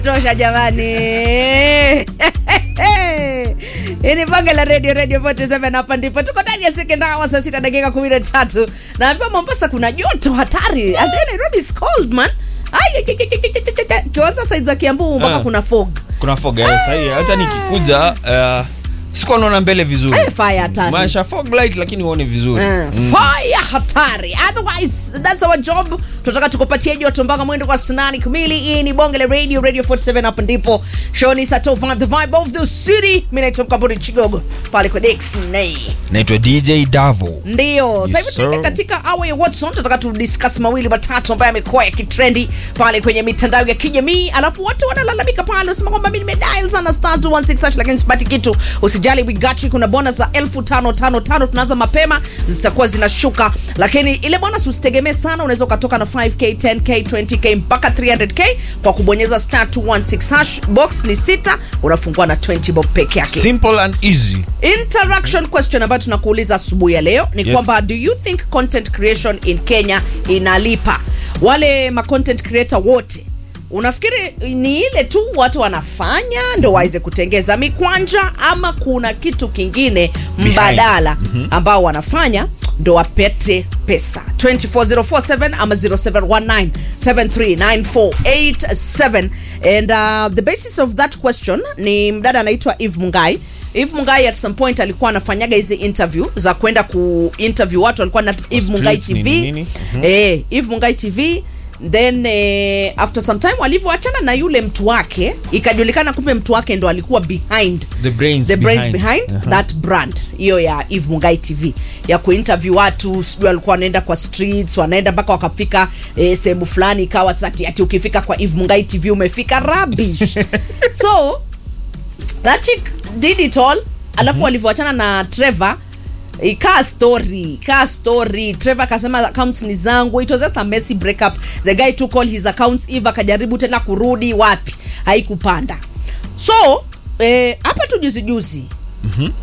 tosha jamani hii ni bonge la radio radio 47 hapa ndipo tuko ndani ya second hour saa sita dakika kumi na tatu naambiwa mombasa kuna joto hatari and then nairobi is cold man kiwanza said za kiambu mpaka Ah. kuna fog kuna fog eh, sahi hata nikikuja uh, sikuwa naona mbele vizuri Eh, fire hatari. maisha fog light lakini uone vizuri Uh, fire hatari otherwise that's our job tunataka tukupatie joto mpaka mwendo kwa sanani kamili hii ni bonge la radio radio 47 hapo ndipo show ni sato vibe the vibe of the city mi naitwa mkamburi chigogo pale kwa dixney naitwa dj davo ndio sasa hivi Yes, tunaingia sir. katika awa ya watson tunataka tudiscuss mawili matatu ambayo yamekuwa yakitrendi pale kwenye mitandao ya kijamii alafu watu wanalalamika pale wasema kwamba mi nimedial sana star 216 hash, lakini sipati kitu usijali we got you kuna bonus za elfu tano tano tano tunaanza mapema zitakuwa zinashuka lakini ile bonus usitegemee sana unaweza ukatoka na 5k 10k 20k mpaka 300k kwa kubonyeza star 216 hash box ni sita unafungua na 20 bob peke yake simple and easy interaction question ambayo tunakuuliza asubuhi ya leo ni Yes. kwamba do you think content creation in kenya inalipa wale ma content creator wote unafikiri ni ile tu watu wanafanya ndo waweze kutengeza mikwanja ama kuna kitu kingine mbadala ambao wanafanya ndo wapete pesa 24047 ama 0719739487 and uh, the basis of that question ni mdada anaitwa eve mungai eve mungai at some point alikuwa anafanyaga hizi interview za kwenda kuinterview watu alikuwa na eve mungai streets, tv nini, nini. eh, eve mungai tv then eh, after some time walivyoachana na yule mtu wake ikajulikana kumbe mtu wake ndo alikuwa behind The brains the brains behind. behind Uh-huh. that brand hiyo ya eve mungai tv ya kuinterview watu sijui walikuwa wanaenda kwa streets wanaenda mpaka wakafika eh, sehemu fulani ikawa sasa ati, ati ukifika kwa eve mungai tv umefika rubbish so that chick did it all alafu walivyoachana na trevor ikaa story ikaa story trevor akasema accounts ni zangu it was just a messy breakup the guy took all his accounts eve akajaribu tena kurudi wapi haikupanda so eh, hapa tu juzi juzi mm-hmm.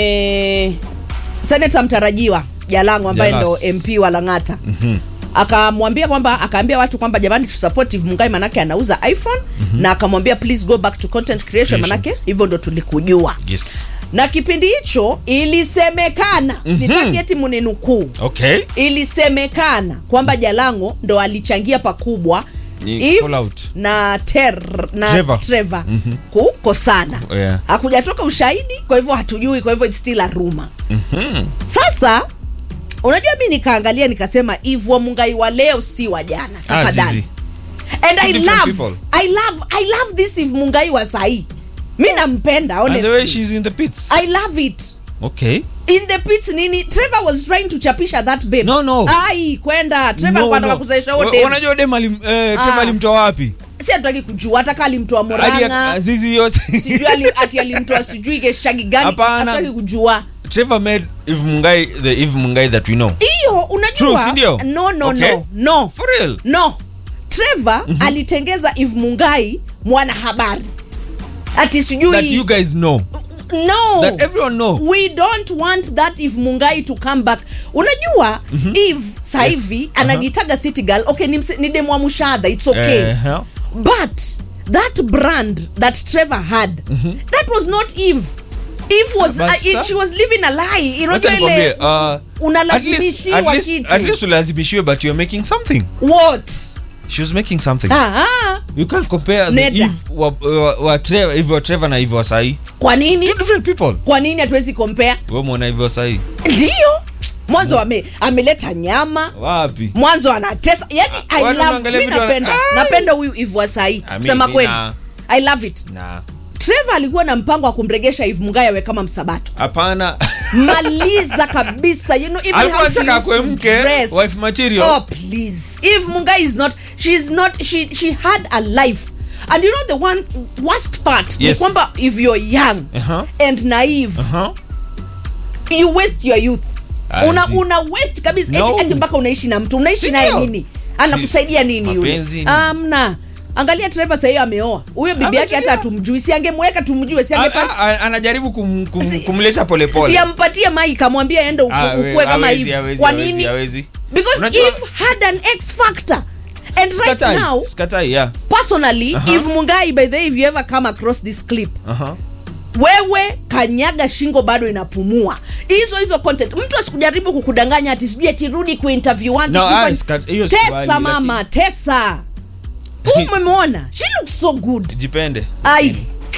eh, senata mtarajiwa jalango ambaye ndo Jalas. mp wa lang'ata mm-hmm akamwambia kwamba akaambia watu kwamba jamani tusupport Eve mungai manake anauza iphone mm-hmm. na akamwambia please go back to content creation Creation. manake hivyo ndo tulikujua yes na kipindi hicho ilisemekana mm-hmm. sitaki eti muninukuu okay ilisemekana kwamba jalango ndo alichangia pakubwa Ni Eve fallout. na ter na Trevor. trevor mm-hmm. kukosana Yeah. hakujatoka ushahidi kwa hivyo hatujui kwa hivyo it's still a rumor Mhm. sasa unajua mi nikaangalia nikasema Eve wa mungai wa leo si wa jana Ah, tafadhali zizi. and Two I different love, people. I love I love this Eve mungai wa sahii mi nampenda and the way honestly she's in the pits I love it okay in the pits nini trevor was trying to chapisha that babe No, no. ai kwenda trevor No, no, anataka no. kuzaisha Wa- huo dem wanajua dem alim, eh, Trevor Ah. alimtoa wapi si hatutaki kujua hata kaa alimtoa Hadi ya- moranga zizi yote sijui ali- ati alimtoa sijui keshagi gani Hapana. hatutaki kujua Trevor made Eve Mungai the Eve Mungai that we know hiyo True, unajua si ndio? no no Okay. no no for real no trevor mm-hmm. alitengeza eve mungai mwanahabari ati that you sijui guys know no that everyone know we don't want that eve mungai to come back unajua mm-hmm. eve sahivi Yes. yes. anajitaga city girl okay ni, mse- ni demwa mushadha its okay Eh, but that brand that trevor had that was not eve eve was But uh, it, sa- she was living a lie Wacha unajua nikwambie, ile uh, at least- unalazimishiwa at least- kitu. at least ulazimishiwe but you're making something what she was making something ah, you can't compare the Neda. Eve wa, wa, wa Trevor, Eve wa Trevor na Eve wa sahi kwa nini two different people kwa nini hatuwezi kompea wewe muona Eve wa sahi ndio mwanzo ame, ameleta nyama wapi mwanzo anatesa yani I watu love, wanaangalia mi video wana- napenda Ah! napenda huyu ivwa sahii I mean, kusema kweli ina- i love it na trevor alikuwa na mpango wa kumregesha iv mungai awe kama msabato hapana maliza kabisa you know, even alikuwa how she anataka used akwe to mke dress. wife material oh please if mungai is not she's not she she had a life and you know the one worst part ni Yes. kwamba if you're young Uh-huh. and naive uh-huh. you waste your youth I una, see. una waste kabisa No. eti, eti mpaka unaishi na mtu unaishi Si naye ndio? nini anakusaidia nini yule mapenzi ni- amna angalia trevor sahii ameoa huyo bibi yake hata Ametulia. hatumjui si angemweka tumjue si A- angepa- a- a- anajaribu kum, kum, Si- kumleta polepole si ampatie mai kamwambia ende uku- Ah, we- ukue kama hawezi, hivi hawezi, kwa hawezi, nini hawezi. because Unajua- if had an x factor and right Sikatai, now sikatai, yeah. personally if mungai by the way if you ever come across this clip Uh-huh. wewe kanyaga shingo bado inapumua hizo hizo content mtu asikujaribu kukudanganya ati sijui ati rudi kuinterview watu No, sijui ah, fanya- sika- hiyo tesa sikubali, mama tesa Huu umemwona she looks so good jipende I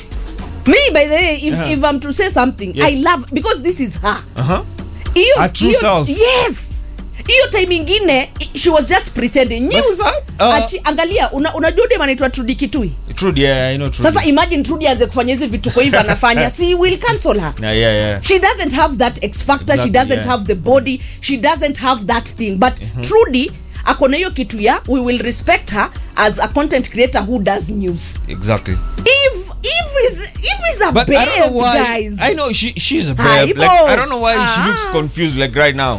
me by the way if, Yeah. if I'm to say something Yes. I love because this is her uh-huh. hiyo Her true hiyo- self. yes hiyo time ingine i- she was just pretending news sasa, uh, ati angalia una, unajua dem anaitwa Trudy Kitui Trudy, yeah, I know Trudy. sasa imagine Trudy aanze kufanya hizi vituko hivi anafanya si will cancel her yeah, yeah, yeah. she doesn't have that x factor she Exactly, doesn't yeah. have the body she doesn't have that thing but Trudy akona hiyo kitu ya we will respect her as a content creator who does news exactly Eve Eve is Eve is a but babe I don't know why guys I know she she's a Hi, babe like Bo. I don't know why she Ah. looks confused like right now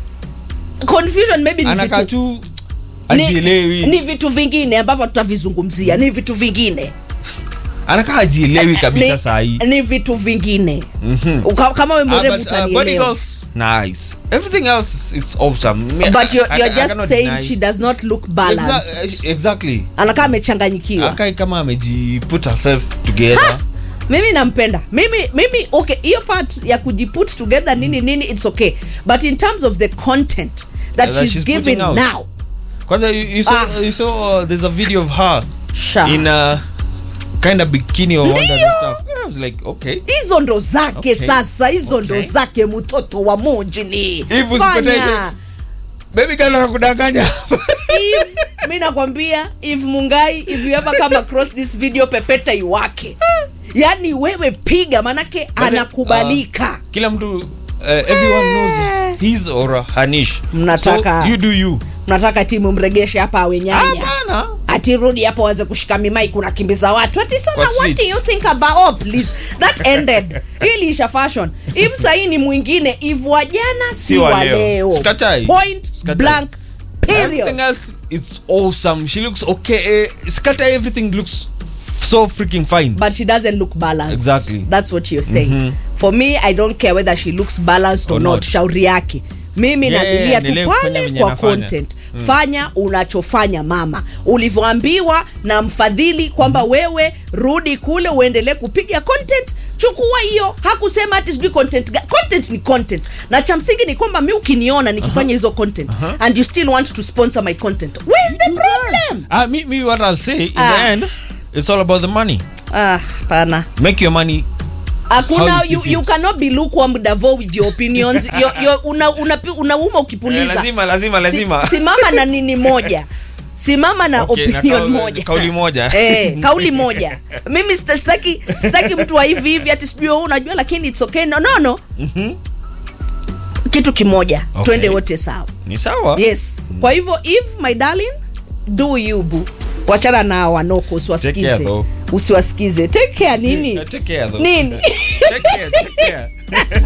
confusion maybe ni anakaa vitu tu ni, ajielewi ni vitu vingine ambavyo tutavizungumzia ni vitu vingine anakaa ajielewi kabisa ni, saa hii ni vitu vingine Uka- kama we Ah, mwerevu but, uh, body utanielewa girls nice everything else is awesome Me- but you're, I- you're I- I just cannot saying deny. she does not look balanced Exa- exactly anakaa amechanganyikiwa akai kama ameji put herself together mimi nampenda mimi mimi okay hiyo part ya kujiput together nini nini it's okay but in terms of the content that That she's, she's giving putting out. now kwanza you, you saw, Ah. you saw uh, there's a video of her sha in a kind of bikini or all that Ndio. stuff Yeah, I was like okay hizo ndo zake Okay. sasa hizo ndo Okay. zake mtoto wa mujini Hivi usipoteze- baby girl anakudanganya if mi nakwambia if mungai if you ever come across this video pepeta iwake yaani wewe piga manake anakubalika kila mtu uh, everyone knows his or her niche Mnataka- so you do you mnataka timu mregeshe hapa awe nyanya hapana ati rudi hapo aweze kushika mimai kunakimbiza watu ati sana Kwa what do streets. you think about oh, please that ended ili isha fashion if sahii ni mwingine if wa jana si, Si wa wa leo. leo Sikatai. point Sikatai. blank everything period else it's awesome she looks okay uh, scatter everything looks so freaking fine but she doesn't look balanced Exactly. that's what you're saying for me i don't care whether she looks balanced or, Or not. not. shauri yake mimi Yeah, nadilia yeah, tu endelee kufanya pale venye kwa anafanya. content fanya unachofanya mama ulivyoambiwa na mfadhili kwamba wewe rudi kule uendelee kupiga content chukua hiyo hakusema ati sijui content ga- content ni content na cha msingi ni kwamba mi ukiniona nikifanya hizo content and you still want to sponsor my content where's the problem uh, me, me what i'll say in Ah. the end it's all about the money ah pana make your money hakuna How you see you, you fit. cannot be lukewarm Davo with your opinions Yo- yo- una, una, unauma ukipuliza Eh, lazima, lazima, lazima. Si, simama na nini moja simama na Okay, na opinion kauli- moja kauli moja. eh, kauli moja mimi sita- sitaki sitaki mtu wa hivi hivi ati sijui wewe unajua lakini it's okay no no no kitu kimoja Okay. twende wote sawa ni sawa yes kwa hivyo if my darling do you boo wachana na wanoko Take usiwasikize care, though. usiwasikize take care nini Uh, take care though nini take care take care